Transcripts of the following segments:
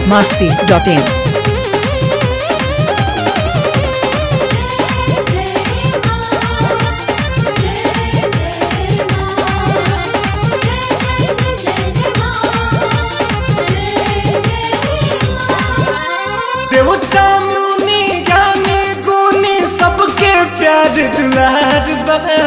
masti.in. देवता मुनि ज्ञानी गुनी सबके प्यार दुलार बना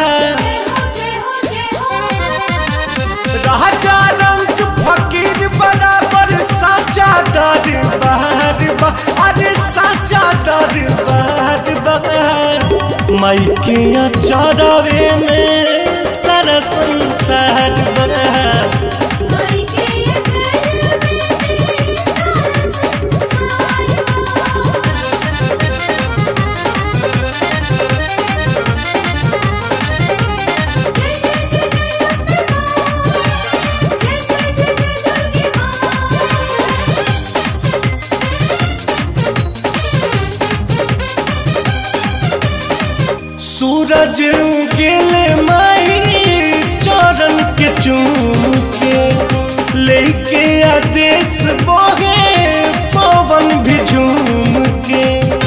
राजा रंग फकीर बराबर साचा दरबार बा अरे साचा दरबार बा माई के चौरावे में सारा संसार बना सूरज गेले माई चरण के चूम के लेके आदेश बोगे पवन भी झूम के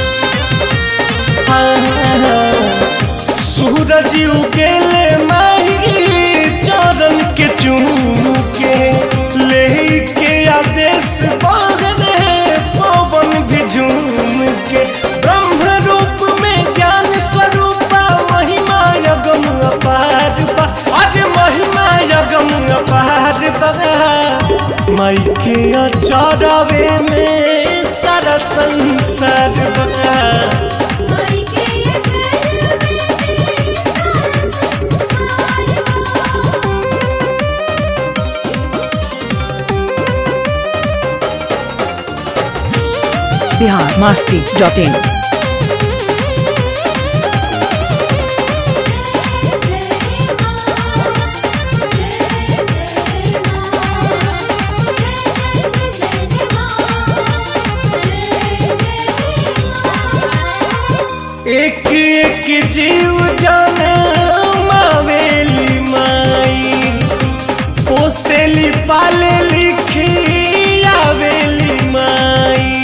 हाँ, सूरज उगेले माई चरण के चूम के लेके आदेश बोगे पवन भी झूम के ब्रह्म रूप में ज्ञान स्वरूपा महिमा यगम अपार बा अरे महिमा यगम अपार बा माई के अचारवे में सारा संसार बा Bihar masti.in. एक एक जीव जाने मावेली माई पोसेली पाले लिखी आवेली माई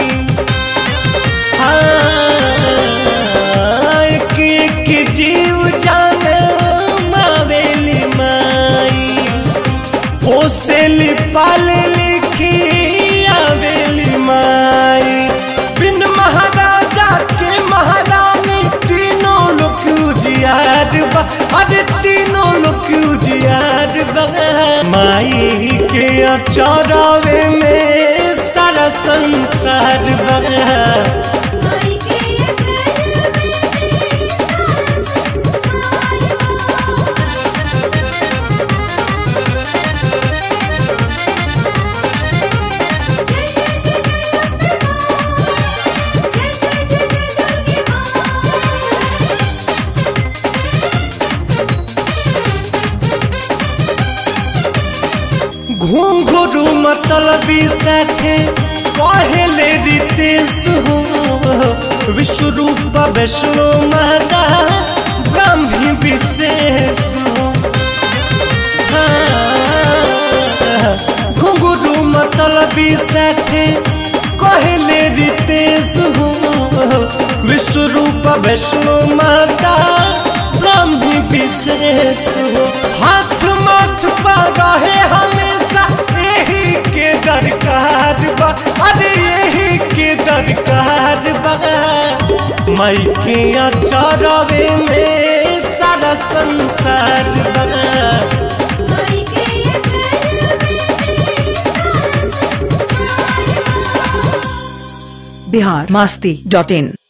हाँ, एक एक जीव जाने मावेली माई पोसेली पाले लिखी आवेली माई बिन महाराजा के महारानी तीनों लोग उजियार बा अरे तीनों लोग उजियार बा माई के अचौरावे में सारा संसार बा घुंघरू मतलबी साथे पहले रितेश हो विश्व रूप वैष्णो माता ब्रह्मी विशेष हो हाँ, घुंघरू मतलबी साथे कहले रितेश हो विश्व रूप वैष्णो माता ब्रह्मी विशेष हो हाथ माथ पर रहे हमेशा यही के दरकार बा अरे यही के दरकार बा माई के अचारवे में सारा संसार बा Bihar masti.in.